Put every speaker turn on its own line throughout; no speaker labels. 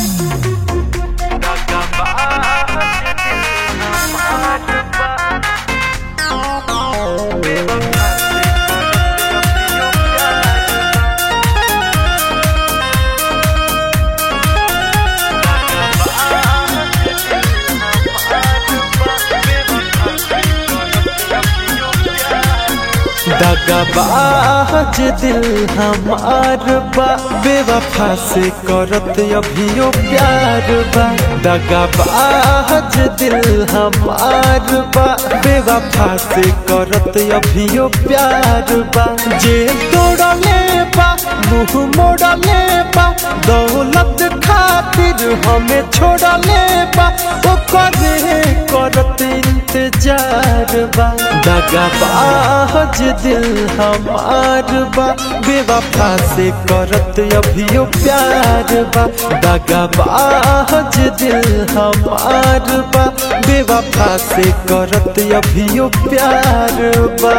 दगाबाज दिल हमार बा बेवफा से करत अभियो प्यार बा दगाबाज दिल हमार बा बेवफा से करत अभियो प्यार बा जे तोड़ले बा मुंह मोड़ले बा दौलत खातिर हमें छोड़ले बा ओकरे करत इंतजार बा दगाबाज दिल हमार बा बेवफा से करत अभियो प्यार बा दगाबाज दिल हमार बा बेवफा से करत अभियो प्यार बा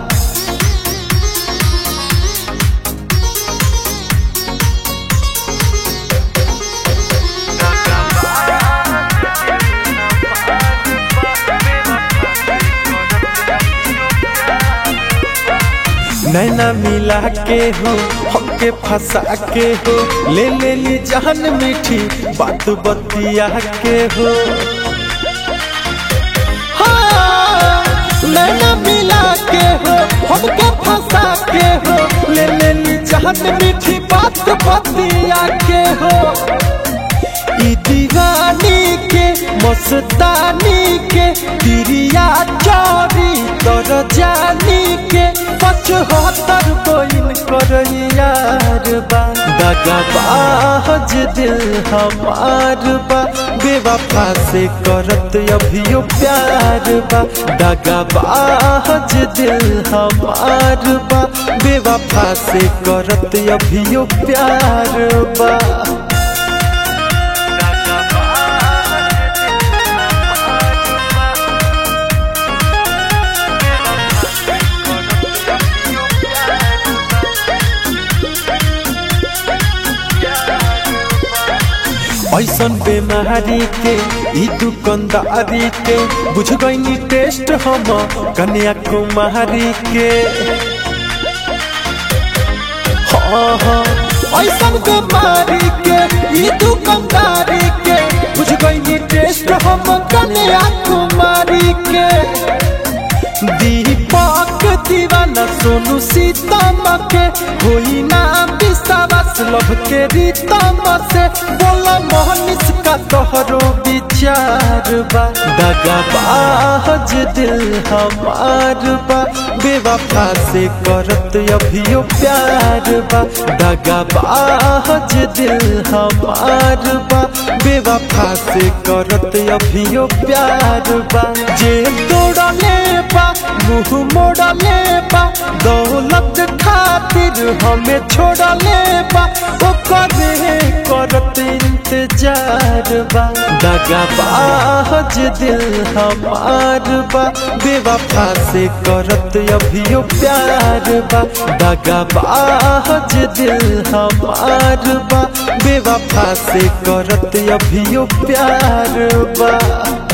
नैना मिला के हो हमके फंसा के हो ले ले ली जान मीठी बात बतिया के हो हाँ, नैना मिला के हो हमके फंसा के हो ले ले ली जान मीठी बात बतिया के हो ई दीवानी के मस्तानी के दिरिया चोरी तर जानी के पचहत्तर कोइन कर यार बा दगाबाज दिल हमार बा बेवफा से करत अभियो प्यार बा दगाबाज दिल हमार बा बेवफा से करत अभियो प्यार बा ऐसन बेमारी के ई दुकानदारी के बुझ गईनी टेस्ट हम कन्याकुमारी के हाँ हाँ ऐसन बेमारी के ई दुकानदारी के बुझ गईनी टेस्ट हम कन्याकुमारी के दीपक दीवाना सोनू सीतम के होई ना विश्वास लभ के रीतम से बोला मोहनिस का तोहरो विचार बा दगाबाज दिल हमार बा बेवफा से करत अभियो प्यार बा दगाबाज दिल हमार बा बेवफा से करत अभियो प्यार बा जे तोड़ले बा मुंह मोड़ले बा दौलत खातिर हमें छोड़ले बा ओकरे करत इंतजार बा दगाबाज दिल हमार बा बेवफा से करत अभियो प्यार बा दगाबाज दिल हमार बा बेवफा से करत अभियो प्यार बा